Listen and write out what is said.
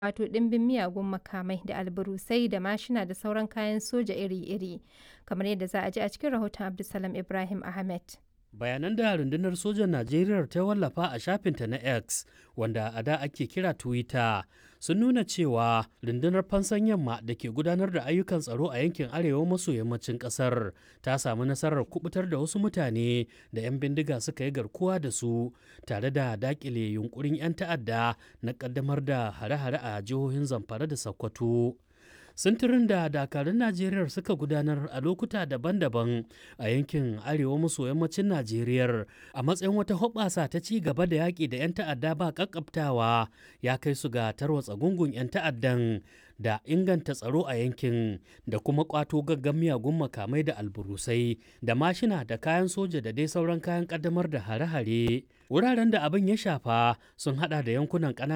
wato ɗimbin miyagun makamai da alburusai da mashina da sauran kayan soja iri-iri, kamar yadda za a ji a cikin rahoton Abdulsalam Ibrahim Ahmed. bayanan da rundunar sojan najeriya ta wallafa a shafinta na x wanda a da ake kira twitter sun nuna cewa rundunar fansan yamma da ke gudanar da ayyukan tsaro a yankin arewa maso yammacin kasar ta samu nasarar kubutar da wasu mutane da 'yan bindiga suka yi garkuwa da su tare da dakile yunkurin 'yan ta'adda na kaddamar da hare-hare a jihohin zamfara da sokoto sintirin da dakarun najeriya suka gudanar a lokuta daban-daban a yankin arewa maso yammacin najeriya a matsayin wata hoɓasa ta ci gaba da yaƙi da 'yan ta'adda ba ƙaƙƙabtawa ya kai su ga tarwatsa gungun 'yan ta'addan da inganta tsaro a yankin da kuma ƙwato gaggan miyagun makamai da alburusai da mashina da kayan soja da dai sauran kayan ƙaddamar da hare-hare wuraren da abin ya shafa sun hada da yankunan ƙananan